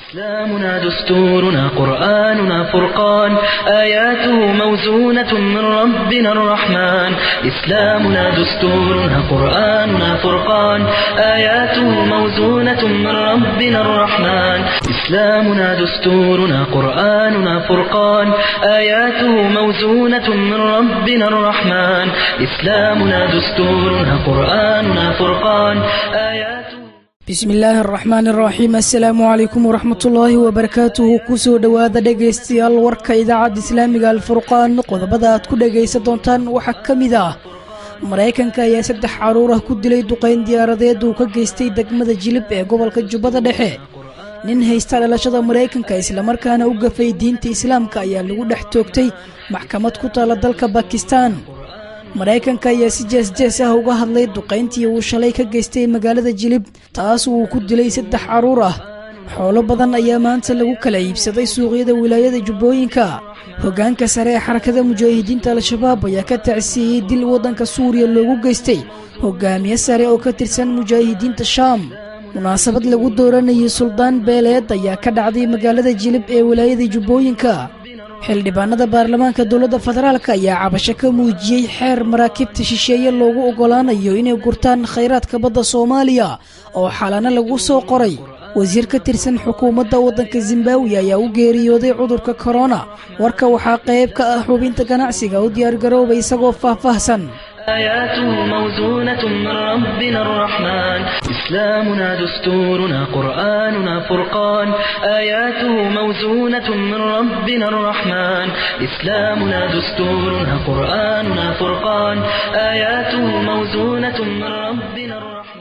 إسلامنا دستورنا قرآننا فرقان آياته موزونة من ربنا الرحمن إسلامنا دستورنا قرآننا فرقان آياته موزونة من ربنا الرحمن إسلامنا دستورنا قرآننا فرقان آياته موزونة من ربنا الرحمن إسلامنا دستورنا قرآننا فرقان آياته bismi illaahi araxmaan araxiim assalaamu calaykum waraxmatullaahi wabarakaatuhu kusoo dhowaada dhegaystayaal warka idaacadda islaamiga alfurqaan qodobada aad ku dhegaysan doontaan waxaa ka mid ah maraykanka ayaa saddex caruur ah ku dilay duqayn diyaaradeed uu ka geystay degmada jilib ee gobolka jubbada dhexe nin haysta dhalashada maraykanka islamarkaana u gafay diinta islaamka ayaa lagu dhex toogtay maxkamad ku taala dalka bakistan maraykanka ayaa si jees-jees ah uga hadlay duqayntii uu shalay ka geystay magaalada jilib taas uu ku dilay saddex carruur ah xoolo badan ayaa maanta lagu kala iibsaday suuqyada wilaayada jubbooyinka hoggaanka sare ee xarakada mujaahidiinta al-shabaab ayaa ka tacsiiyey dil waddanka suuriya loogu geystay hogaamiye sare oo ka tirsan mujaahidiinta shaam munaasabad lagu dooranayay suldaan beeleed ayaa ka dhacday magaalada jilib ee wilaayada jubbooyinka xildhibaanada baarlamaanka dowladda federaalk ayaa cabasho ka muujiyey xeer maraakiibta shisheeye loogu oggolaanayo inay gurtaan khayraadka badda soomaaliya oo xalana lagu soo qoray wasiir ka tirsan xukuumadda waddanka zimbabwe ayaa u geeriyooday cudurka korona warka waxaa qayb ka ah xubinta ganacsiga u diyaargarooba isagoo faahfaahsan آياته موزونة من ربنا الرحمن إسلامنا دستورنا قرآننا فرقان آياته موزونة من ربنا الرحمن إسلامنا دستورنا قرآننا فرقان آياته موزونة من ربنا الرحمن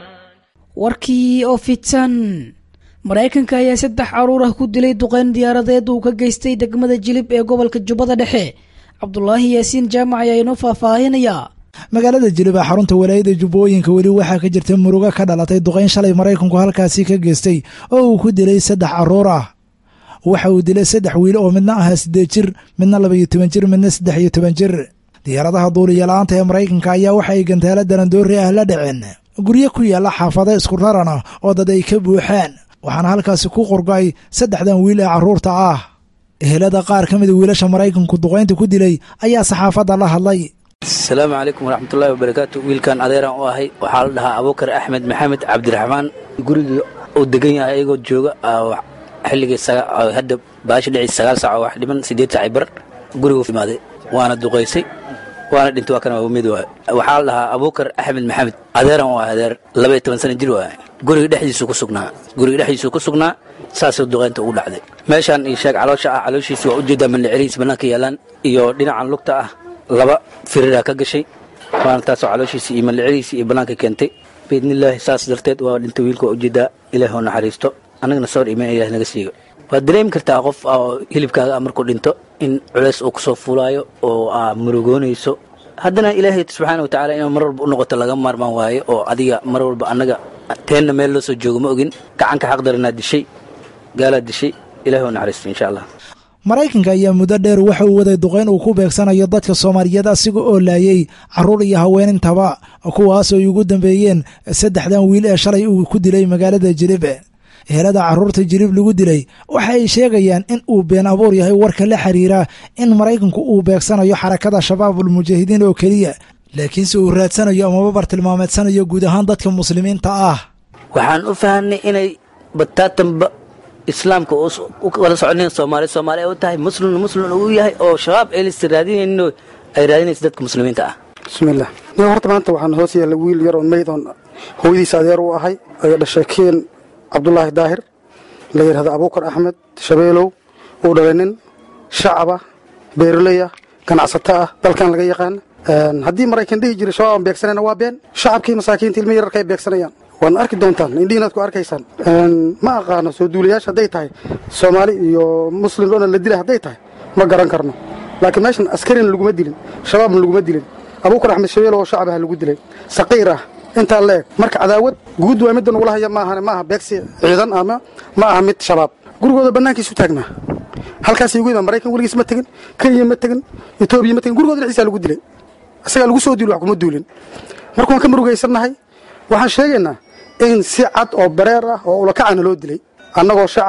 warkii oo fidsan maraykanka ayaa saddex caruur ah ku dilay duqayn diyaaradeed uu ka geystay degmada jilib ee gobolka jubbada dhexe cabdulaahi yaasiin jaamac ayaa inoo faahfaahinayaa magaalada jilib ee xarunta walaayada jubbooyinka weli waxaa ka jirta murugo ka dhalatay duqayn shalay maraykanku halkaasi ka geystay oo uu ku dilay saddex carruur ah waxa uu dilay saddex wiil oo midna ahaa siddeed jir midna labaiyo toban jir midna saddex iyo toban jir diyaaradaha duuliya-la-aanta ee maraykanka ayaa waxa ay gantaalo darandoori ah la dhaceen guryo ku yaalla xaafado isku raran ah oo dad ay ka buuxaan waxaana halkaasi ku qorgay saddexdan wiil ee carruurta ah ehelada qaar ka mida wiilasha maraykanku duqaynta ku dilay ayaa saxaafadda la hadlay asalaamu calaykum waraxmatullaahi wabarakaatu wiilkan adeeran u ahay waxaa la dhahaa abuukar axmed maxamed cabdiraxmaan gurigii uu degan yahay ayagoo jooga xilligii hadda baasha dhici sagaal saac oo wax dhiman siddeed saaci bar gurigu imaaday waana duqaysay waana dhintay waa kana mid waay waxaa la dhahaa abuukar axmed maxamed adeeran u ah adeer labaiyo toban sana jir waay guriga dhexdiisu ku sugnaa guriga dhexdiisu ku sugnaa saasuu duqaynta ugu dhacday meeshaan iyo sheeg caloosha ah calooshiisi waa ujeedaa mandhicirihiis bannaanka yaalaan iyo dhinacan lugta ah laba firiraa ka gashay waana taasoo calooshiisii iyo mallicadiisii iyo bannaanka keentay biidnillaahi saas darteed waa dhinta wiilka waa ujeedaa ilaah oo naxariisto annagana sawir imaan ilaah naga siigo waad dareemi kartaa qof oo hilibkaaga ah markuu dhinto in culeys uu kusoo fuulaayo oo aa murugoonayso haddana ilaahay subxaana wa tacala inuu mar walba u noqoto laga maarmaan waayo oo adiga mar walba annaga teenna meel loo soo joogo ma ogin gacanka xaqdaranaad dishay gaalaad dishay ilaah oo naxariisto insha allah maraykanka ayaa muddo dheer waxa uu waday duqayn uu ku beegsanayo dadka soomaaliyeed asiga oo laayay carruur iyo haweenintaba kuwaasoo ay ugu dambeeyeen saddexdan wiil ee shalay uu ku dilay magaalada jilib ehelada carruurta jilib lagu dilay waxa ay sheegayaan in uu been abuur yahay warka la xiriira in maraykanku uu beegsanayo xarakada shabaabul mujaahidiin oo keliya laakiinse uu raadsanayo amaba bartilmaameedsanayo guud ahaan dadka muslimiinta ah waxaan u fahanay inay bataatanba islaamka u kala soconayn soomaali soomaali ay u tahay muslimna muslim uu yahay oo shabaab aylas raadinayno ay raadinaysa dadka muslimiinta ah bismiillah niga horta maanta waxaan hoos yaalla wiil yar oo mayd oon hooyadiisa adeer u ahay ayaa dhashay keen cabdulaahi daahir la yidhahdo abuukar axmed shabeelow uu dhalay nin shacaba beeraleya ganacsato ah dalkan laga yaqaan haddii maraykan dhihi jiray shabaab aan beegsanayna waa been shacabkii masaakiinta ilmi yararka ay beegsanayaan waadna arki doontaan indhihiinaad ku arkaysaan ma aqaano soo duulayaasha hadday tahay soomaali iyo muslim oo dhan la dilay hadday tahay ma garan karno laakiin meeshan askarina laguma dilin shabaabna laguma dilin abuukar axmed shabeelow oo shacab ah lagu dilay saqiir ah intaa la eg marka cadaawad guud waa midda nagula haya maahan ma aha beegsi ciidan ama ma aha mid shabaab gurigooda bannaankiisu taagnaa halkaasay ugu imaan maraykan weligiis ma tegin kenya ma tegin etoobiya ma tegin gurigooda dhexdiisaa lagu dilay isagaa lagu soo duuli wax kuma duulin marka waan ka murugaysannahay waxaan sheegaynaa in si cad oo bareer ah oo ulakacana loo dilay annagoo shacaba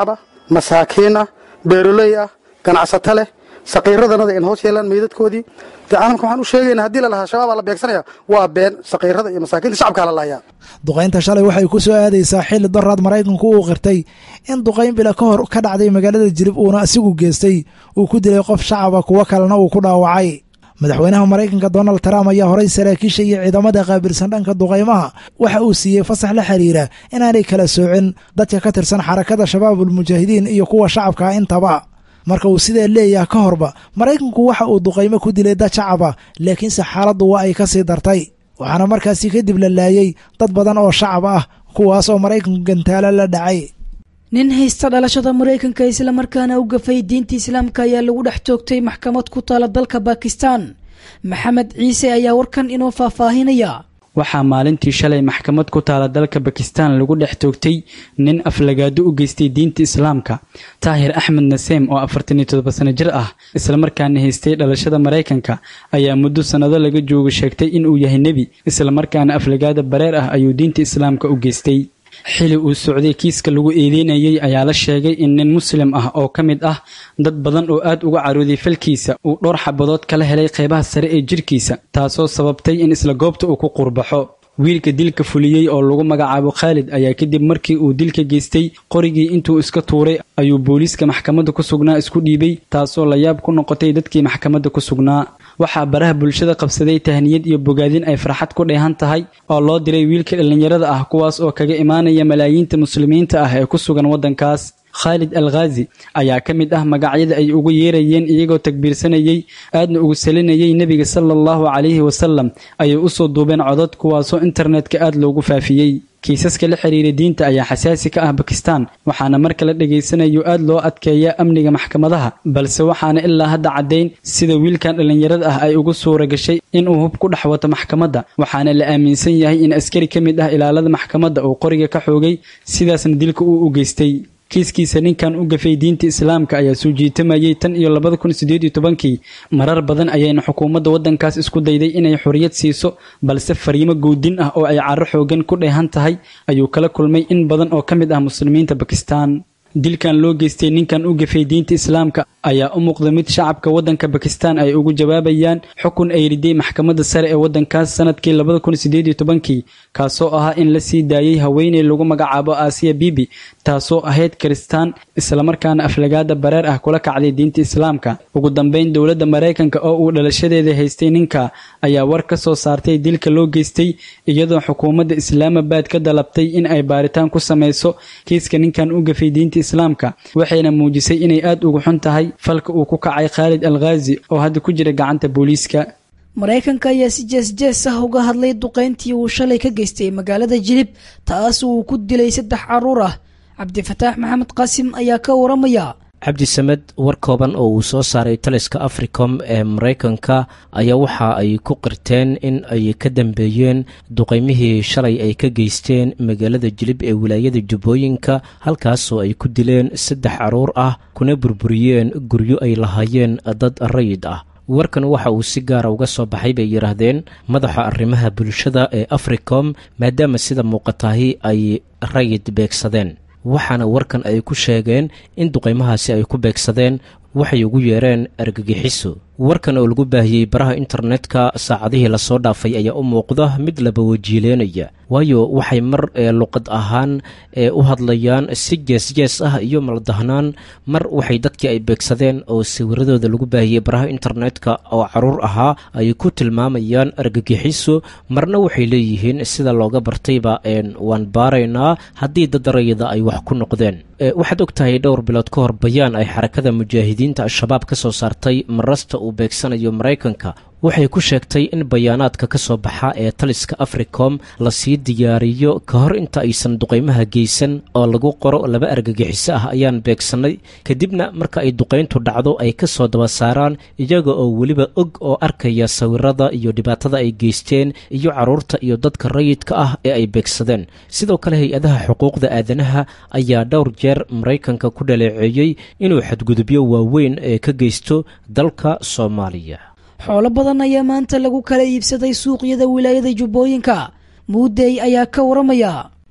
masaakiin ah beeroley ah ganacsato leh saqiiradanada in hoos yeelaan meydadkoodii de caalamka waxaan u sheegaynaa haddii la lahaa shabaabaa la beegsanaya waa been saqiirada iyo masaakiinta shacabkaa la lahayaa duqaynta shalay waxay ku soo aadaysaa xilli daraad maraykanku uu qirtay in duqayn bila ka hor ka dhacday magaalada jilib uuna asigu geestay uu ku dilay qof shacaba kuwo kalena uu ku dhaawacay madaxweynaha maraykanka donald trump ayaa horay saraakiisha iyo ciidamada qaabilsan dhanka duqaymaha waxa uu siiyey fasax la xiriira inaanay kala soocin dadka ka tirsan xarakada shabaabul mujaahidiin iyo kuwa shacabka intaba marka uu sidaa leeyaha ka horba maraykanku waxa uu duqaymo ku dilay dad shacaba laakiinse xaaladdu waa ay ka sii dartay waxaana markaasi kadib la laayey dad badan oo shacab ah kuwaas oo maraykanku gantaalo la dhacay nin haysta dhalashada maraykanka islamarkaana u gafay diinta islaamka ayaa lagu dhex toogtay maxkamad ku taala dalka bakistan maxamed ciise ayaa warkan inoo faahfaahinaya waxaa maalintii shalay maxkamad ku taala dalka bakistan lagu dhex toogtay nin aflagaado u geystay diinta islaamka taahir axmed naseem oo afartan iyo todoba sano jir ah islamarkaana haystay dhalashada maraykanka ayaa muddo sannado laga joogo sheegtay inuu yahay nebi islamarkaana aflagaada bareer ah ayuu diinta islaamka u geystay xili uu socday kiiska lagu eedeynayay ayaa la sheegay in nin muslim ah oo ka mid ah dad badan oo aad uga carooday falkiisa uu dhowr xabadood kala helay qeybaha sare ee jirkiisa taasoo sababtay in isla goobta uu ku qurbaxo wiilka dilka fuliyey oo lagu magacaabo khaalid ayaa kadib markii uu dilka geystay qorigii intuu iska tuuray ayuu booliiska maxkamadda ku sugnaa isku dhiibay taasoo la yaab ku noqotay dadkii maxkamadda ku sugnaa waxaa baraha bulshada qabsaday tahniyad iyo bogaadin ay farxad ku dheehan tahay oo loo diray wiilka dhallinyarada ah kuwaas oo kaga imaanaya malaayiinta muslimiinta ah ee ku sugan waddankaas khaalid al khaazi ayaa ka mid ah magacyada ay ugu yeerayeen iyagoo takbiirsanayey aadna ugu salinayay nebiga sala allahu calayhi wasalam ayay usoo duubeen codod kuwaasoo internetka aad loogu faafiyey kiisaska la xiriira diinta ayaa xasaasi ka ah bakistan waxaana marka la dhegaysanayo aad loo adkeeyaa amniga maxkamadaha balse waxaana ilaa hadda caddayn sida wiilkan dhallinyarada ah ay ugu suura gashay inuu hub ku dhex wato maxkamadda waxaana la aaminsan yahay in askari ka mid ah ilaalada maxkamadda uu qoriga ka xoogay sidaasna dilka uu u geystay kiiskiisa ninkan u gafay diinta islaamka ayaa soo jiitamayay tan iyo labada kun sideed iyo tobankii marar badan ayayna xukuumadda waddankaas isku dayday inay xorriyad siiso balse fariimo goodin ah oo ay caro xoogan ku dheehan tahay ayuu kala kulmay in badan oo ka mid ah muslimiinta bakistan dilkan loo geystay ninkan u gafay diinta islaamka ayaa u muuqda mid shacabka waddanka bakistan ay ugu jawaabayaan xukun ay riday maxkamadda sare ee waddankaas sanadkii labada kun sideed iyo tobankii kaasoo ahaa in la sii daayey haweeney lagu magacaabo aasiya bibi taasoo ahayd kiristaan islamarkaana aflagaada bareer ah kula kacday diinta islaamka ugu dambeyn dowladda maraykanka oo uu dhalashadeeda haystay ninka ayaa war ka soo saartay dilka loo geystay iyadoo xukuumadda islaamabad ka dalabtay in ay baaritaan ku samayso kiiska ninkan u gafay diinta islaamka waxayna muujisay inay aad ugu xun tahay falka uu ku kacay khaalid al khaazi oo hadda ku jira gacanta booliiska maraykanka ayaa si jees-jees ah uga hadlay duqayntii uu shalay ka geystay magaalada jilib taas uu ku dilay saddex caruur ah cabdifataax maxamed qaasim ayaa ka waramaya cabdisamed war kooban oo uu soo saaray taliska africom ee maraykanka ayaa waxa ay ku qirteen in ay ka dambeeyeen duqaymihii shalay ay ka geysteen magaalada jilib ee wilaayada jubbooyinka halkaasoo ay ku dileen saddex caruur ah kuna burburiyeen guryo ay lahaayeen dad rayid ah warkan waxa uu si gaara uga soo baxay bay yidhaahdeen madaxa arrimaha bulshada ee africom maadaama sida muuqatahi ay rayid beegsadeen waxaana warkan ay ku sheegeen in duqaymahaasi ay ku beegsadeen waxay ugu yeereen argagixiso warkan oo lagu baahiyey baraha internetka saacadihii lasoo dhaafay ayaa u muuqda mid laba wajiileynaya waayo waxay mar ee luqad ahaan ee u hadlayaan si jees-jees ah iyo maldahnaan mar waxay dadkii ay beegsadeen oo sawiradooda lagu baahiyey baraha internetka oo caruur ahaa ay ku tilmaamayaan argagixiso marna waxay leeyihiin sida looga bartayba waan baaraynaa haddii dad rayida ay wax ku noqdeen waxaad og tahay dhowr bilood ka hor bayaan ay xarakada mujaahidiinta al-shabaab ka soo saartay marasta uu beegsanayo maraykanka waxay ku sheegtay in bayaanaadka ka soo baxa ee taliska africom lasii diyaariyo ka hor inta aysan duqaymaha geysan oo lagu qoro laba argagixiso ah ayaan beegsannay kadibna marka ay duqayntu dhacdo ay ka soo daba saaraan iyaga oo weliba og oo arkaya sawirada iyo dhibaatada ay geysteen iyo carruurta iyo dadka rayidka ah ee ay beegsadeen sidoo kale hay-adaha xuquuqda aadanaha ayaa dhowr jeer maraykanka ku dhaleeceeyey inuu xadgudubyo waaweyn ee ka geysto dalka soomaaliya xoolo badan ayaa maanta lagu kala iibsaday suuqyada wilaayada jubbooyinka muudey ayaa ka waramaya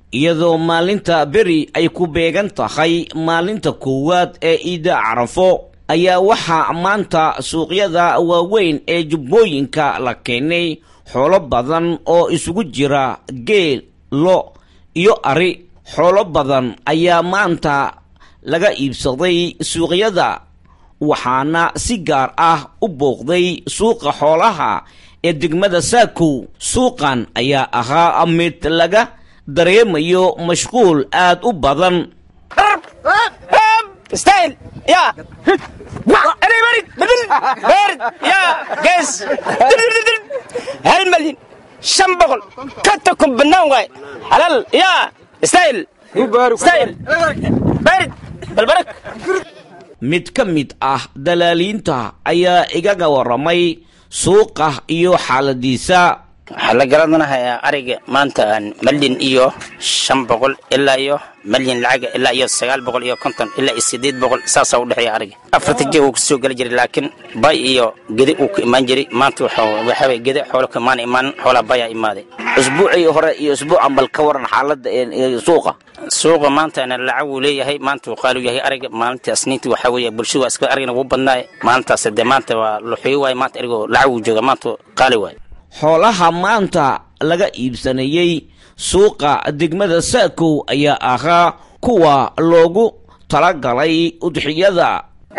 iyadoo maalinta beri ay ku beegan tahay maalinta koowaad ee ciidda carafo ayaa waxaa maanta suuqyada waaweyn ee jubbooyinka la keenay xoolo badan oo isugu jira geel lo iyo ari xoolo badan ayaa maanta laga iibsaday suuqyada waxaana si gaar ah u booqday suuqa xoolaha ee degmada saakow suuqan ayaa ahaa mid laga dareemayo mashquul aad u badan ستايل يا انا برد بدل برد يا قيس هل مليون شن بقل كتكم بنان واي حلال يا ستايل ستايل برد بالبرك mid ka mid ah dalaaliinta ayaa igaga warramay suuqa iyo xaaladiisa waxaa la garadanahayaa ariga maanta aan malyan iyo shan boqol ilaa iyo malyan lacaga ilaa iyo sagaal boqol iyo konton ilaa iyo sideed boqol saasaa udhexeeya ariga afarta jeeg uu kasoo geli jiray laakiin bay iyo gede uu ka imaan jiray maanta waxaa gede xoolo ka imaan imaan xoolaa bayaa imaaday usbuucii hore iyo usbuucan bal ka waran xaaladda suuqa suuqa maantana lacag uu leeyahay maanta uu qaali yahay ariga maalinta asniinta waxaa weeye bulshadu waa iska arigana wuu badnaaye maalintaas dee maanta waa luxuyo waaye maanta arigoo lacag uu jooga maanta qaali waaye xoolaha maanta laga iibsanayey suuqa degmada saakow ayaa ahaa kuwa loogu talagalay udxiyada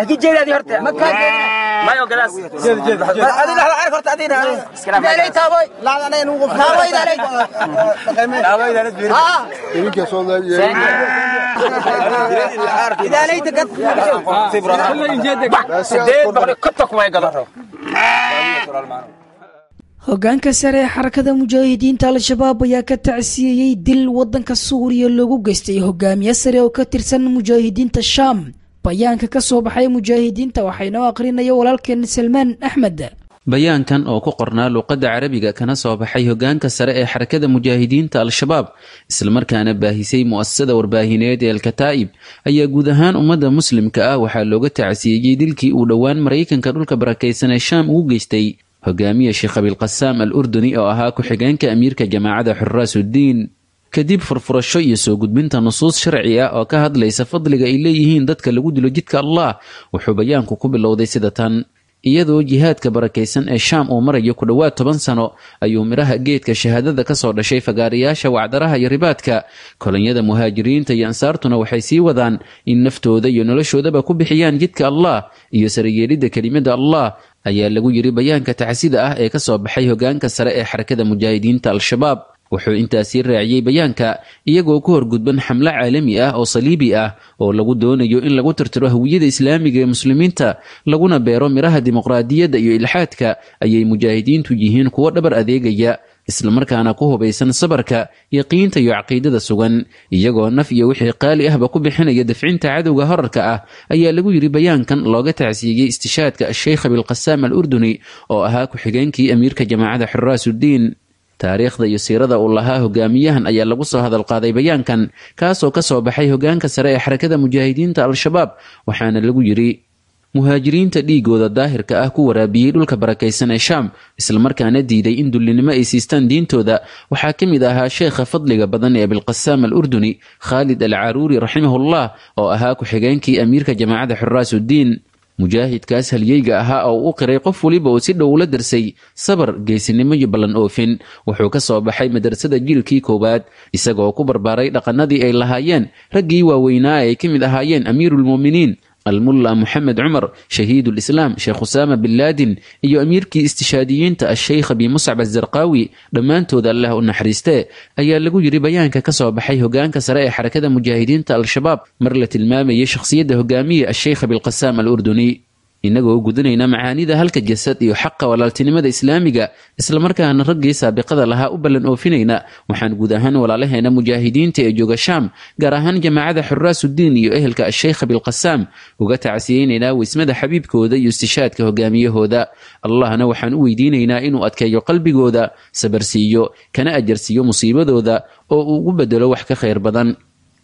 hogaanka sare ee xarakada mujaahidiinta al-shabaab ayaa ka tacsiyeeyey dil wadanka suuriya loogu geystay hogaamiye sare oo ka tirsan mujaahidiinta shaam bayaanka ka soo baxay mujaahidiinta waxaynoo aqrinaya walaalkeen salmaan axmed bayaankan oo ku qornaa luuqadda carabiga kana soo baxay hogaanka sare ee xarakada mujaahidiinta al-shabaab islamarkaana baahisay mu'asasada warbaahineed ee alkataa'ib ayaa guud ahaan ummadda muslimka ah waxaa looga tacsiyeeyey dilkii uu dhowaan maraykanka dhulka barakaysan ee shaam ugu geystay hogaamiye sheekh abilqasaam al urduni oo ahaa ku-xigeenka amiirka jamaacada xuraasuddiin kadib furfurasho iyo soo gudbinta nusuus sharci ah oo ka hadlaysa fadliga ay leeyihiin dadka lagu dilo jidka allah wuxuu bayaanku ku bilowday sida tan iyadoo jihaadka barakaysan ee shaam uu marayo ku dhowaad toban sano ayuu midhaha geedka shahaadada ka soo dhashay fagaarayaasha wacdaraha iyo ribaadka kolonyada muhaajiriinta iyo ansaartuna waxay sii wadaan in naftooda iyo noloshoodaba ku bixiyaan jidka allah iyo sarayeelidda kelimada allah ayaa lagu yidhi bayaanka tacsida ah ee ka soo baxay hogaanka sare ee xarakada mujaahidiinta al-shabaab wuxuu intaasii raaciyey bayaanka iyagoo ku horgudban xamlo caalami ah oo saliibi ah oo lagu doonayo in lagu tirtiro hawiyada islaamiga ee muslimiinta laguna beero midhaha dimuqraadiyadda iyo ilxaadka ayay mujaahidiintu yihiin kuwo dhabar adeegaya islamarkaana ku hubaysan sabarka yaqiinta iyo caqiidada sugan iyagoo naf iyo wixii qaali ahba ku bixinaya dafcinta cadowga horarka ah ayaa lagu yidhi bayaankan looga tacsiiyey istishaadka asheykh abilqasaam al urduni oo ahaa ku-xigeenkii amiirka jamaacada xuraasuddiin taariikhda iyo siirada uu lahaa hogaamiyahan ayaa lagu soo hadalqaaday bayaankan kaasoo ka soo baxay hogaanka sare ee xarakada mujaahidiinta al-shabaab waxaana lagu yidhi muhaajiriinta dhiigooda daahirka ah ku waraabiyey dhulka barakaysan ee shaam islamarkaana diiday in dullinimo ay siistaan diintooda waxaa ka mid ahaa sheekha fadliga badan ee abilqasaam al urduni khaalid al caruuri raximahullah oo ahaa ku-xigeenkii amiirka jamaacada xuraasuddiin mujaahidkaas halyeyga ahaa oo u qiray qof weliba uu si dhow ula darsay sabar geesinimo iyo ballan oofin wuxuu ka soo baxay madrasada jiilkii koowaad isagoo ku barbaaray dhaqannadii ay lahaayeen raggii waaweynaa ay ka mid ahaayeen amiiruulmu'miniin almulla moxamed cumar shahiidulislaam sheekh usaama bin laadin iyo amiirkii istishaadiyiinta asheykh abi muscab azarqaawi dhammaantooda allah u naxariistee ayaa lagu yidhi bayaanka ka soo baxay hogaanka sare ee xarakada mujaahidiinta al-shabaab mar la tilmaamayay shakhsiyadda hogaamiye asheykh abilqasaam al urduni innagoo gudanayna macaanida halka jasad iyo xaqa walaaltinimada islaamiga islamarkaana raggii saabiqada lahaa u ballan oofinayna waxaan guud ahaan walaalaheena mujaahidiinta ee jooga shaam gaar ahaan jamaacada xuraasuddiin iyo ehelka asheykh abilqasaam uga tacsiyeynaynaa weysmada xabiibkooda iyo istishaadka hogaamiyahooda allahna waxaan u weydiinaynaa inuu adkeeyo qalbigooda sabarsiiyo kana ajarsiiyo musiibadooda oo uu ugu bedelo wax ka khayr badan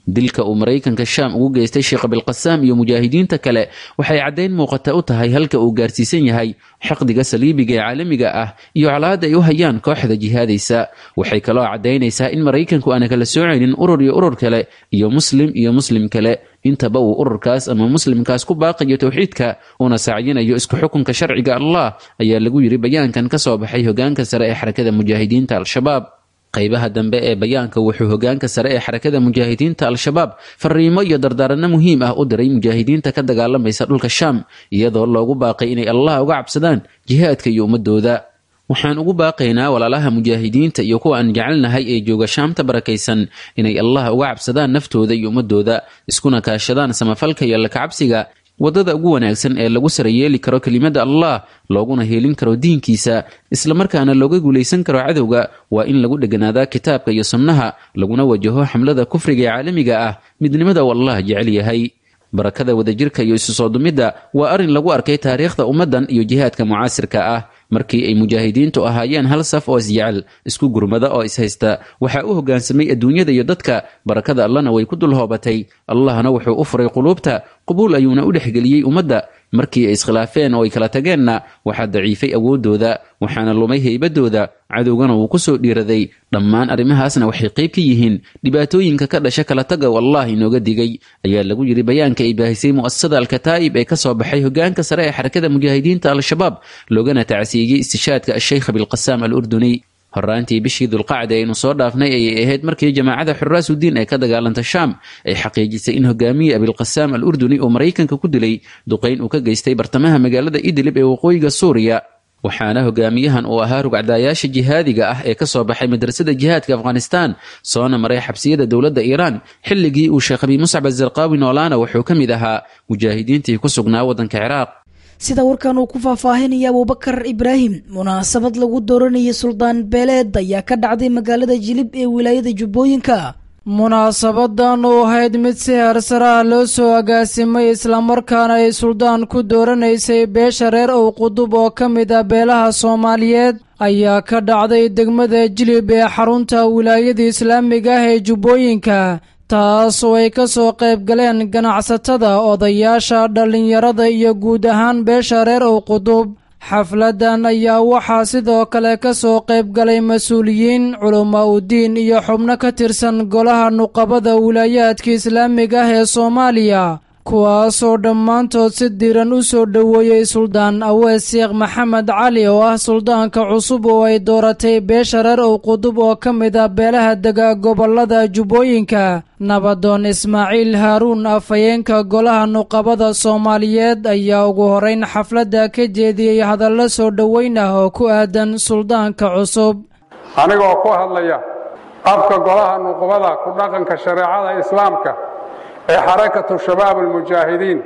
dilka uu maraykanka shaam ugu geystay sheekh abilqasaam iyo mujaahidiinta kale waxay caddayn muuqata u tahay halka uu gaarsiisan yahay xaqdiga saliibiga ee caalamiga ah iyo colaadda ay u hayaan kooxda jihaadaysa waxay kaloo caddaynaysaa in maraykanku aana kala soocaynin urur iyo urur kale iyo muslim iyo muslim kale intaba uu ururkaas ama muslimkaas ku baaqayo towxiidka uuna sacyinayo isku xukunka sharciga allah ayaa lagu yidhi bayaankan ka soo baxay hogaanka sare ee xarakada mujaahidiinta al-shabaab qaybaha dambe ee bayaanka wuxuu hogaanka sare ee xarakada mujaahidiinta al-shabaab fariimo iyo dardaaranno muhiim ah u diray mujaahidiinta ka dagaalamaysa dhulka shaam iyadoo loogu baaqay inay allah uga cabsadaan jihaadka iyo ummadooda waxaan ugu baaqaynaa walaalaha mujaahidiinta iyo kuwa aan jecelnahay ee jooga shaamta barakaysan inay allah uga cabsadaan naftooda iyo ummadooda iskuna kaashadaan samafalka iyo lakacabsiga waddada ugu wanaagsan ee lagu sarayeeli karo kelimada allah looguna heelin karo diinkiisa islamarkaana looga guulaysan karo cadowga waa in lagu dheganaadaa kitaabka iyo sunnaha laguna wajaho xamlada kufriga ee caalamiga ah midnimada uu allah jecel yahay barakada wadajirka iyo isu soo dumidda waa arrin lagu arkay taariikhda ummaddan iyo jihaadka mucaasirka ah markii ay mujaahidiintu ahaayeen hal saf oo isjecel isku gurmada oo ishaysta waxaa u hoggaansamay adduunyada iyo dadka barakada allana way ku dul hoobatay allahna wuxuu u furay quluubta qubuul ayuuna u dhexgeliyey ummadda markii ay iskhilaafeen oo ay kala tageenna waxaa daciifay awooddooda waxaana lumay heybadooda cadowgana wuu ku soo dhiiraday dhammaan arrimahaasna waxay qayb ka yihiin dhibaatooyinka ka dhasha kala taga oo allah inooga digay ayaa lagu yidhi bayaanka ay baahisay mu'asasada alkataa'ib ee ka soo baxay hogaanka sare ee xarakada mujaahidiinta al-shabaab loogana tacsiiyey istishaadka asheykh abilqasaam al urduni horaantii bishii dulqacda aynu soo dhaafnay ayay ahayd markii jamaacada xuraasudiin ee ka dagaalanta shaam ay xaqiijisay in hogaamiye abilqasaam al urduni oo maraykanka ku dilay duqayn uu ka geystay bartamaha magaalada idlib ee waqooyiga suuriya waxaana hogaamiyahan uu ahaa rugcdaayaasha jihaadiga ah ee ka soo baxay madrasada jihaadka afghanistan soona maray xabsiyada dowladda iiraan xilligii uu sheekh abi muscab azarqaawi noolaana wuxuu ka mid ahaa mujaahidiintii ku sugnaa waddanka ciraaq sida warkan uu ku faahfaahinaya abubakar ibraahim munaasabad lagu dooranayay suldaan beeleed ayaa ka dhacday magaalada jilib ee wilaayada jubbooyinka munaasabadan oo ahayd mid si heersaraha loo soo agaasimay islamarkaana ay suldaan ku dooranaysay beesha reer ow qudub oo ka mid ah beelaha soomaaliyeed ayaa ka dhacday degmada jilib ee xarunta wilaayada islaamiga ah ee jubbooyinka taas oo ay ka soo qayb galeen ganacsatada odayaasha dhallinyarada iyo guud ahaan beesha reer ow qudub xafladan ayaa waxaa sidoo kale ka soo qayb galay mas-uuliyiin culamaa udiin iyo xubno ka tirsan golaha nuqabada wilaayaadka islaamiga ah ee soomaaliya kuwaasoo dhammaantood si diiran u soo dhoweeyey suldaan awees sheekh maxamed cali oo ah suldaanka cusub oo ay dooratay beesha reer ow qudub oo ka mid ah beelaha dega gobollada jubbooyinka nabadoon ismaaciil haaruun afhayeenka golaha nuqabada soomaaliyeed ayaa ugu horeyn xafladda ka jeediyey hadallo soo dhoweyn ah oo ku aadan suldaanka cusub anigoo ku hadlaya afka golaha nuqbada ku dhaqanka shareecada islaamka ee xarakatu shabaab almujaahidiin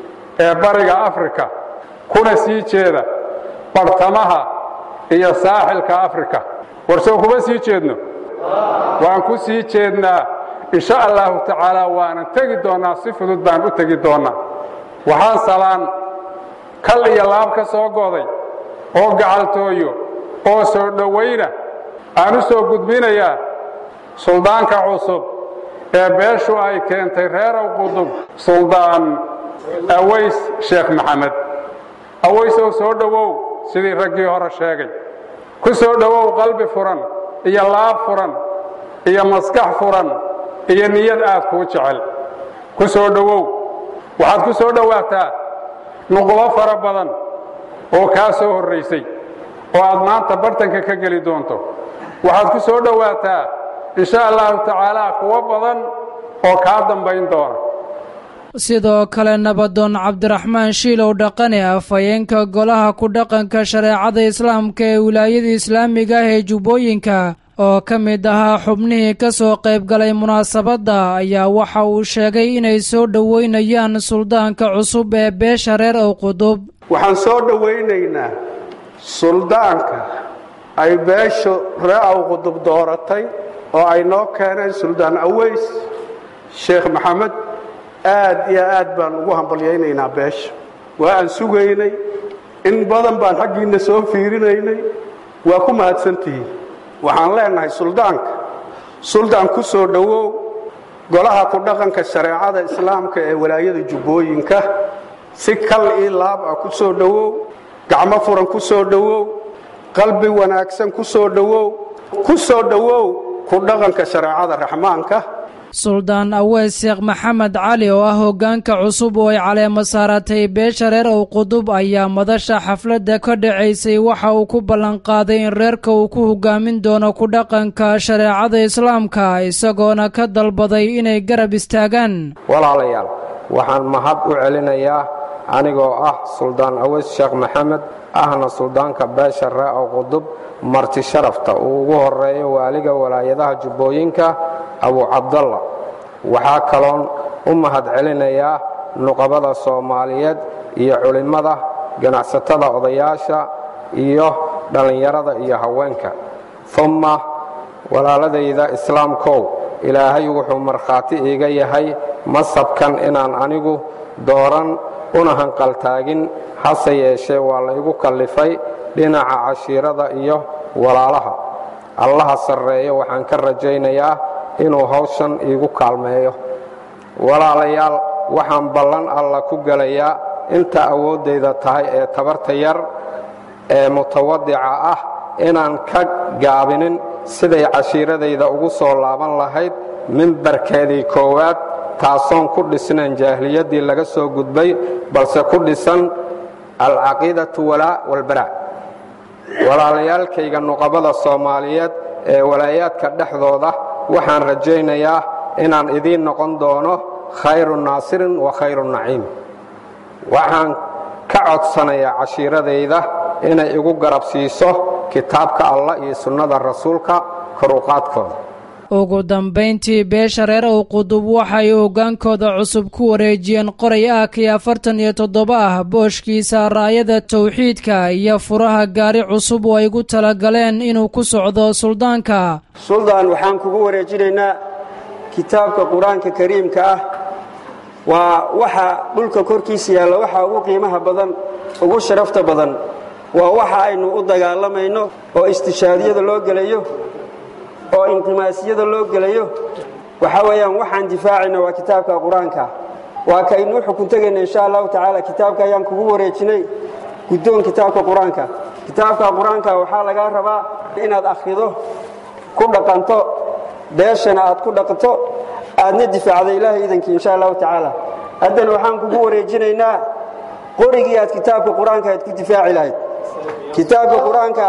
ee bariga afrika kuna sii jeeda bartamaha iyo saaxilka afrika warsow kuma sii jeedno waan ku sii jeednaa insha allahu tacaala waanan tegi doonnaa si fudud baan u tegi doonnaa waxaan salaan kal iyo laab ka soo goday oo gacaltooyo oo soo dhowayna aan u soo gudbinayaa suldaanka cusub ee beeshu ay keentay reerow qudub suldaan aways sheekh maxamed awaysow soo dhowow sidii raggii hore sheegay ku soo dhowow qalbi furan iyo laab furan iyo maskax furan iyo niyad aad kuu jecel ku soo dhowow waxaad ku soo dhowaataa nuqbo fara badan oo kaa soo horraysay oo aad maanta bartanka ka geli doonto waxaad ku soo dhowaataa insha allahu tacaala kuwo badan oo kaa dambayn doona sidoo kale nabadoon cabdiraxmaan shiilow dhaqane afhayeenka golaha ku dhaqanka shareecada islaamka ee wilaayada islaamiga ah ee jubbooyinka oo ka mid ahaa xubnihii ka soo qayb galay munaasabadda ayaa waxa uu sheegay inay soo dhoweynayaan suldaanka cusub ee beesha reer ow qudub waxaan soo dhowaynaynaa suldaanka ay beeshu reer ow qudub dooratay oo ay noo keeneen suldaan aweys sheekh maxamed aad iyo aad baan ugu hambalyaynaynaa beesha waa aan sugaynay in badan baan xaggiinna soo fiirinaynay waa ku mahadsantihiin waxaan leenahay suldaanka suldaan ku soo dhowow golaha ku dhaqanka shareecada islaamka ee walaayada jubbooyinka si kal ii laab ah ku soo dhowow gacmo furan ku soo dhowow qalbi wanaagsan ku soo dhowow ku soo dhowow ku dhaqanka shareecada raxmaanka suldaan aweys sheekh maxamed cali oo ah hoggaanka cusub oo ay caleemo saaratay beesha reer ow qudub ayaa madasha xafladda ka dhacaysay waxa uu ku ballanqaaday in reerka uu ku hoggaamin doono ku dhaqanka shareecada islaamka isagoona ka dalbaday inay garab istaagaan walaalayaal waxaan mahad u celinayaa anigoo ah suldaan aweys sheekh maxamed ahna suldaanka beesha reer ow qudub marti sharafta uu ugu horeeyo waaliga walaayadaha jubbooyinka abu cabdalla waxaa kaloon u mahad celinayaa nuqabada soomaaliyeed iyo culimmada ganacsatada odayaasha iyo dhallinyarada iyo haweenka umma walaaladayda islaamkow ilaahay wuxuu markhaati iiga yahay masabkan inaan anigu dooran una hanqaltaagin hase yeeshee waa la igu kallifay dhinaca cashiirada iyo walaalaha allaha sarreeyo waxaan ka rajaynayaa inuu hawshan iigu kaalmeeyo walaalayaal waxaan ballan alla ku gelayaa inta awooddayda tahay ee tabarta yar ee mutawadica ah inaan ka gaabinin siday cashiiradayda ugu soo laaban lahayd mimbarkeedii koowaad taasoon ku dhisnayn jaahiliyaddii laga soo gudbay balse ku dhisan alcaqiidatu walaa walbaraa walaalayaalkayga nuqabada soomaaliyeed ee walaayaadka dhexdooda waxaan rajaynayaa inaan idiin noqon doono khayru naasirin wa khayru naciim waxaan ka codsanayaa cashiiradayda inay igu garab siiso kitaabka allah iyo sunnada rasuulka koruqaadkooda ugu dambayntii beesha reer ow qudub waxay hoggaankooda cusub ku wareejiyeen qoray ah kii afartan iyo toddoba ah booshkiisa raayada tawxiidka iyo furaha gaari cusub oo ay gu talagaleen inuu ku socdo suldaanka suldaan waxaan kugu wareejinaynaa kitaabka qur-aanka kariimka ah waa waxa dhulka korkiisa yaalla waxa ugu qiimaha badan ugu sharafta badan waa waxa aynu u dagaalamayno oo istishaadiyada loo gelayo oo inqimaasiyada loo gelayo waxaa weeyaan waxaan difaacayna waa kitaabka qur-aanka waa kaynuu xukun tegayna insha allahu tacaala kitaabka ayaan kugu wareejinay guddoon kitaabka qur-aanka kitaabka qur-aanka waxaa lagaa rabaa inaad akhrido ku dhaqanto beeshana aad ku dhaqanto aadna difaacda ilaahay idankii insha allahu tacaala haddana waxaan kugu wareejinaynaa qorigii aad kitaabka qur-aanka aad ku difaaci lahayd kitaabka qur-aanka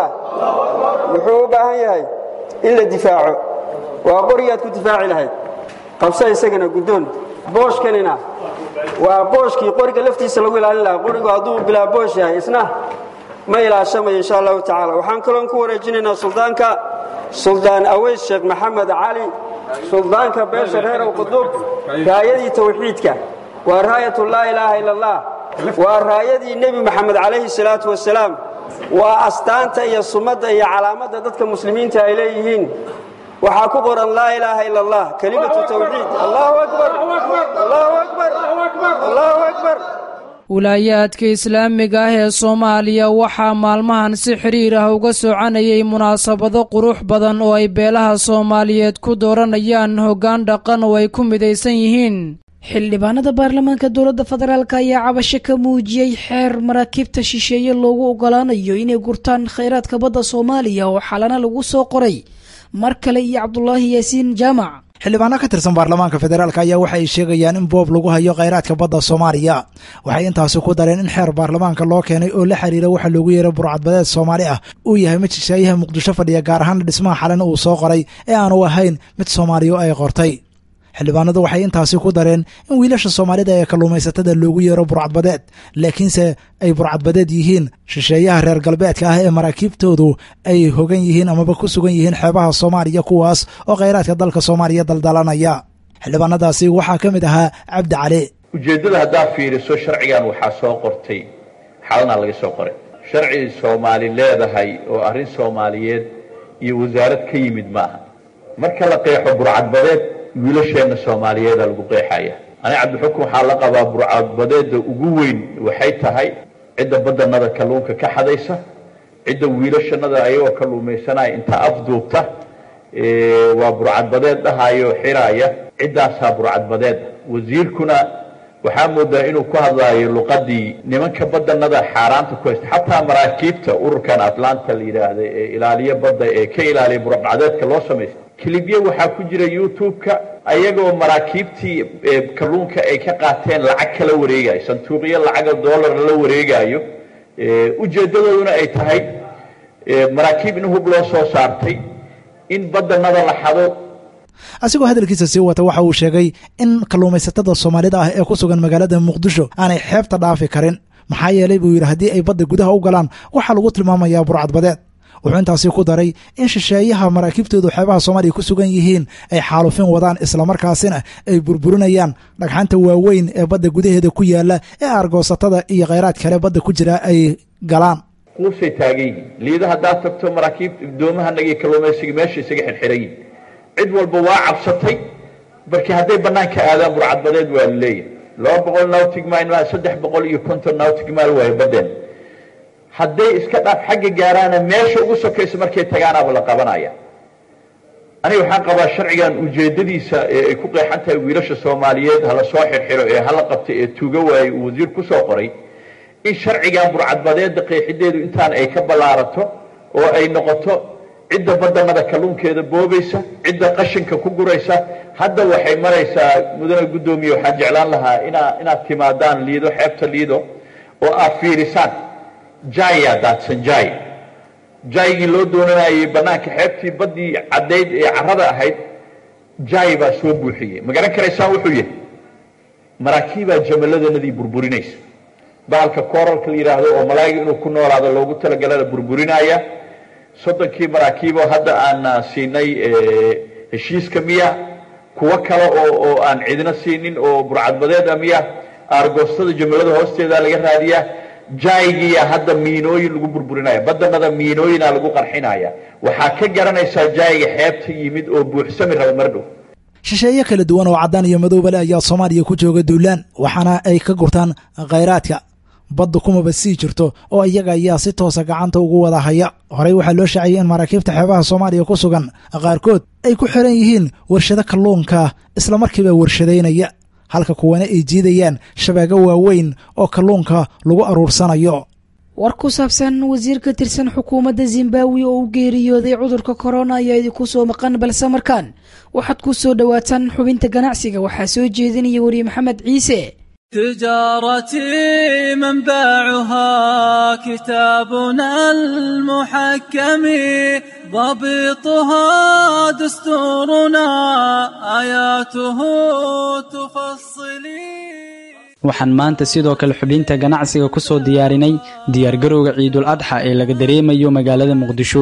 wuxuu u baahan yahay in la difaaco waa qorigii aad ku difaaci lahayd qabsa isagana guddoon booshkanina waa booshkii qoriga laftiisa lagu ilaalin lahaa qorigu hadduu bilaa boosh yahay isna ma ilaashamayo insha allahu tacaala waxaan kaloon ku wareejinaynaa suldaanka suldaan aweys sheekh maxamed cali suldaanka beesha reerow qudub raayadii tawxiidka waa raayatu laa ilaaha ila allah waa raayadii nebi maxamed calayhi salaatu wasalaam waa astaanta iyo sumadda iyo calaamadda dadka muslimiinta ay leeyihiin waxaa ku qoran laa ilaaha ila allah kelimatu tawxiid allahu akbar allahu akbar allahu akbar wilaayaadka islaamiga ah ee soomaaliya waxaa maalmahan si xidhiir ah uga soconayay munaasabado qurux badan oo ay beelaha soomaaliyeed ku dooranayaan hoggaan dhaqan oo ay ku midaysan yihiin xildhibaanada baarlamaanka dowladda federaalk ayaa cabasho ka muujiyey xeer maraakiibta shisheeye loogu ogolaanayo inay gurtaan khayraadka badda soomaaliya oo xalana lagu soo qoray mar kale iyo cabdulaahi yaasiin jaamac xildhibaano ka tirsan baarlamaanka federaalk ayaa waxa ay sheegayaan in boob lagu hayo khayraadka badda soomaaliya waxay intaasi ku dareen in xeer baarlamaanka loo keenay oo la xiriira waxa loogu yeeray burcadbadeed soomaali ah uu yahay mid shisheeyaha muqdisho fadhiya gaar ahaana dhismaha xalana uu soo qoray ee aanu ahayn mid soomaaliya ay qortay xildhibaanadu waxay intaasi ku dareen in wiilasha soomaalida ee kalluumaysatada loogu yeero burcadbadeed laakiinse ay burcadbadeed yihiin shisheeyaha reer galbeedka ah ee maraakiibtoodu ay hogan yihiin amaba ku sugan yihiin xeebaha soomaaliya kuwaas oo khayraadka dalka soomaaliya daldalanaya xildhibaanadaasi waxaa ka mid ahaa cabdi cali ujeeddada haddaa fiiriso sharcigan waxaa soo qortay xalanaa laga soo qoray sharci soomaali leedahay oo arrin soomaaliyeed iyo wasaarad ka yimid ma aha marka la qeexo burcadbadeed wiilasheenna soomaaliyeeda lagu qeexaya ani cabdixukun waxaa la qabaa burcadbadeedda ugu weyn waxay tahay cidda badanada kalluunka ka xadaysa cidda wiilashanada ayagoo kalluumaysanaya inta afduubta waa burcadbadeed dhahayoo xiraaya ciddaasaa burcadbadeed wasiirkuna waxaa moodaa inuu ku hadlaayo luqadii nimanka badanada xaaraanta ku haysta xataa maraakiibta ururkan atlanta la yidhaahda ee ilaaliya badda ee ka ilaaliya burcadbadeedka loo samaysta kilibyo waxaa ku jira youtube-ka ayagoo maraakiibtii kalluunka ay ka qaateen lacag kala wareegayo sanduuqyo lacaga dollar la wareegayo ujeedadooduna ay tahay maraakiib in hub loo soo saartay in badanada la xado asigoo hadalkiisa sii wata waxa uu sheegay in kalluumaysatada soomaalida ah ee ku sugan magaalada muqdisho aanay xeebta dhaafi karin maxaa yeelay buu yidhi haddii ay badda gudaha u galaan waxaa lagu tilmaamayaa burcadbadeed wuxuu intaasi ku daray in shisheeyaha maraakiibtoodu xeebaha soomaaliya ku sugan yihiin ay xaalufin wadaan islamarkaasina ay burburinayaan dhagxanta waaweyn ee badda gudaheeda ku yaala ee argoosatada iyo khayraad kale badda ku jira ay galaan quusay taagan yihiin liida haddaad tagto maraakiib doomahanagii kalluumaysiga meesha isaga xirxiran yihin cid walba waa cabsatay markii hadday banaanka aadaan burcadbadeed waa la leeyahay laba boqol nautic mile maa saddex boqol iyo konton nautic mile waayo badeen hadday iska dhaaf xagga gaaraana meesha ugu sokaysa markay tagaanaaba la qabanaya aniga waxaan qabaa sharcigan ujeedadiisa ee ay ku qeexan tahay wiilasha soomaaliyeed hala soo xirxiro ee hala qabtay ee tuuga waaye uu wasiir ku soo qoray in sharcigan burcadbadeedda qeexideedu intaan ay ka ballaarato oo ay noqoto cidda badanada kalluunkeeda boobaysa cidda qashinka ku guraysa hadda waxay maraysaa mudane guddoomiye waxaan jeclaan lahaa inaa inaad timaadaan liido xeebta liido oo aad fiirisaan jaya daadsan jay jaygii loo doonanayay banaanka xeebtii baddii caddayd ee carrada ahayd jay baa soo buuxiyey ma garan karaysaan wuxuu yahay maraakiibaa jamalladanadii burburinaysa bahalka kooralka la yidhaahdo oo malaayiga inuu ku noolaado loogu talagalana burburinaya soddonkii maraakiiboo hadda aan siinay heshiiska miya kuwo kale oo oo aan cidina siinin oo burcadbadeeda miya aargoostada jamallada hoosteeda laga raadiyaa jaygiya hadda miinooyin lagu burburinaya badanada miinooyina lagu qarxinaya waxaa ka garanaysaa jayga xeebta yimid oo buuxsami raba mar dhow shisheeye kala duwan oo caddaan iyo madoobale ayaa soomaaliya ku jooga duulaan waxaana ay ka gurtaan khayraadka badda kumaba sii jirto oo iyaga ayaa si toosa gacanta ugu wada haya horey waxaa loo shaaciyey in maraakiibta xeebaha soomaaliya ku sugan qaarkood ay ku xiran yihiin warshado kalluunka islamarkiiba warshadaynaya halka kuwana ay jiidayaan shabaago waaweyn oo kalluunka lagu aruursanayo war ku saabsan wasiir ka tirsan xukuumadda zimbabwe oo u geeriyooday cudurka korona ayaa idinku soo maqan balse markaan waxaad ku soo dhowaataan xubinta ganacsiga waxaa soo jeedinaya weriye maxamed ciise تجارتي منبعها كتابنا المحكم ضبطها دستورنا آياته تفصلي waxaan maanta sidoo kale xubinta ganacsiga ku soo diyaarinay diyaargarowga ciidul adxa ee laga dareemayo magaalada muqdisho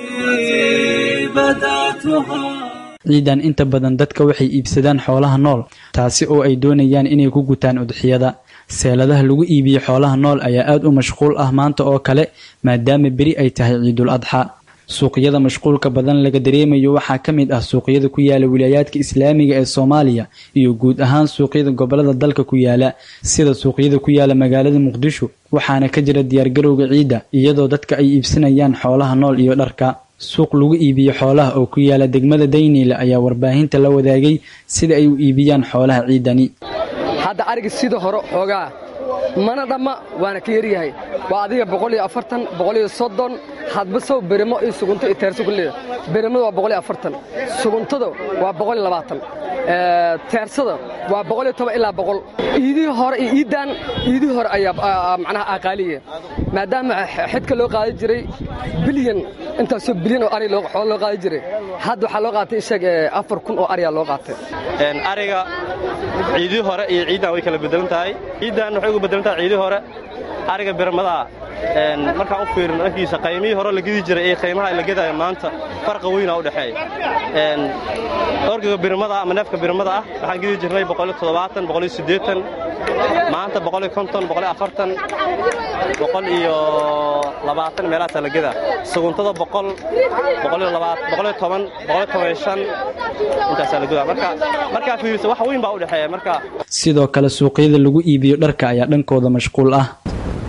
ciidan inta badan dadka waxay iibsadaan xoolaha nool taasi oo ay doonayaan inay ku gutaan udxiyada seeladaha lagu iibiyo xoolaha nool ayaa aad u mashquul ah maanta oo kale maadaama beri ay tahay ciidul adxa suuqyada mashquulka badan laga dareemayo waxaa ka mid ah suuqyada ku yaala wilaayaadka islaamiga ee soomaaliya iyo guud ahaan suuqyada gobolada dalka ku yaala sida suuqyada ku yaala magaalada muqdisho waxaana ka jira diyaargarowga ciidda iyadoo dadka ay iibsanayaan xoolaha nool iyo dharka suuq lagu iibiyo xoolaha oo ku yaala degmada dayniile ayaa warbaahinta la wadaagay sida ay u iibiyaan xoolaha ciidani hadda ariga sida hore xoogaa mana dhamma waana ka yaryahay waa adiga boqoliyo afartan boqoliyo soddon hadba sow berimo iyo sugunto iyo teerso kulleeda berimada waa boqoliyo afartan suguntada waa boqoliyo labaatan teersada waa boqoliyo toban ilaa boqol iidihii hore iyo iiddaan iidihii hore ayaa macnaha aqaaliya maadaama xidka loo qaadi jiray bilyan intaasoo bilyan oo ari xoolo loo qaadi jiray hadda waxaa loo qaatay isaga afar kun oo ariyaa loo qaatay ariga ciidihii hore iyo ciiddan way kala bedelan tahay ciiddan waxay ugu bedelan tahay ciidihii hore ariga birmadaa markaan u fiirin dhankiisa qaymihii hore la gedi jiray ee qaymaha la gedaayo maanta farqa weynaa u dhexeeya orgiga birmada ama neefka birmada ah waxaan gedi jirnay boqoliyo toddobaatan boqoliyo siddeetan maanta boqoliyo konton boqoliyo afartan boqol iyo labaatan meelahaasaa la gedaa suguntada boqol boqoliyo labaat boqoliyo toban boqoliyo toban iyo shan intaasaa la gedaa marka markaa fiiriso wax weyn baa u dhexeeya marka sidoo kale suuqyada lagu iibiyo dharka ayaa dhankooda mashquul ah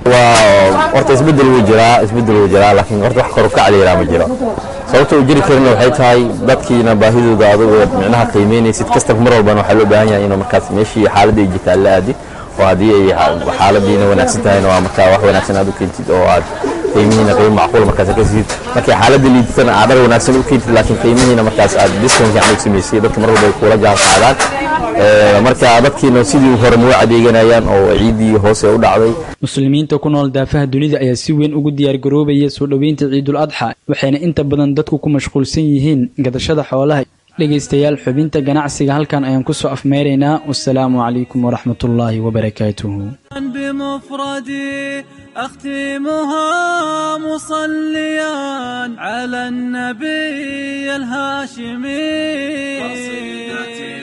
waa horta isbedel wuu jiraa isbedel wuu jiraa laakiin horta wax kor u kac la yidhaha ma jiro sababta uu jiri karina waxay tahay dadkiina baahidooda adugu micnaha qiimeynaysid kastaba mar walbana waxaa loo baahan yahay inuu markaas meeshii xaaladda ay jirta la aadi oo haddii ay xaaladiina wanaagsan tahayna waa markaa wax wanaagsan aad u keentid oo aad qiimihiina qiimo macquul markaas ka siid markay xaaladda liidatana aad dhar wanaagsan u keentid laakiin qiimihiina markaas aad discount fiican u samaysay dadka mar walba ay kula jaan qaadaan marka dadkiina sidii hore noo adeeganayaan oo ciiddii hoose u dhacday muslimiinta ku nool daafaha dunida ayaa si weyn ugu diyaargaroobaya soo dhoweynta ciidul adxa waxayna inta badan dadku ku mashquulsan yihiin gadashada xoolaha dhegaystayaal xubinta ganacsiga halkan ayaan kusoo afmeeraynaa wasalaamu calaykum waraxmatullaahi wabarakaatuhu بمفردي أختمها مصليا على النبي الهاشمي قصيدتي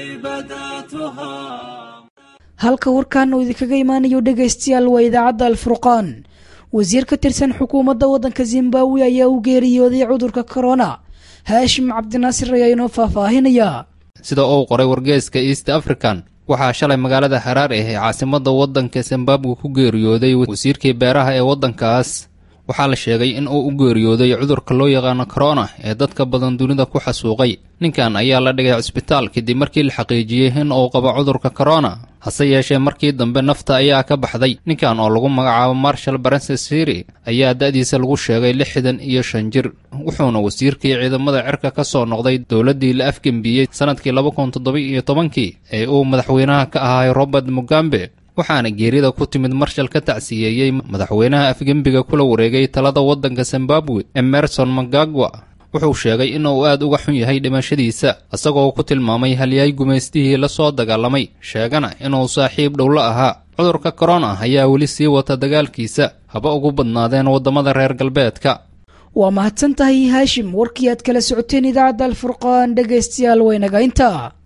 بدأتها halka warkan uu idinkaga imaanayo dhegaystayaal waa idaacadda alfurqaan wasiir ka tirsan xukuumadda waddanka zimbabwe ayaa u geeriyooday cudurka corona haashim cabdinaasir ayaa inoo faahfaahinaya sida uu qoray wargeeska east african waxaa shalay magaalada haraare ee caasimadda waddanka zimbabwe ku geeriyooday wasiirkii beeraha ee waddankaas waxaa la sheegay in uu u geeriyooday cudurka loo yaqaano corona ee dadka badan dunida ku xasuuqay ninkan ayaa la dhigay cisbitaal kadib markii la xaqiijiyey in uu qabo cudurka corona hase yeeshee markii dambe nafta ayaa ka baxday ninkan oo lagu magacaabo marshal baransesiri ayaa da'diisa lagu sheegay lixdan iyo shan jir wuxuuna wasiirkii ciidamada cirka ka soo noqday dowladdii la afgembiyey sannadkii laba kun toddoba-iyo tobankii ee uu madaxweynaha ka ahay robert mugambe waxaana geerida ku timid marshal ka tacsiyeeyey madaxweynaha afgembiga kula wareegay talada waddanka zimbabwe emerson magagwa wuxuu sheegay inuu aad uga xun yahay dhimashadiisa isagoo ku tilmaamay halyaay gumaystihii la soo dagaalamay sheegana inuu saaxiib dhow la ahaa cudurka korona ayaa weli sii wata dagaalkiisa haba ugu badnaadeen waddamada reer galbeedka waa mahadsan tahay haashim warkii aad kala socoteen idaacadda alfurqaan dhegaystayaal waynaga intaa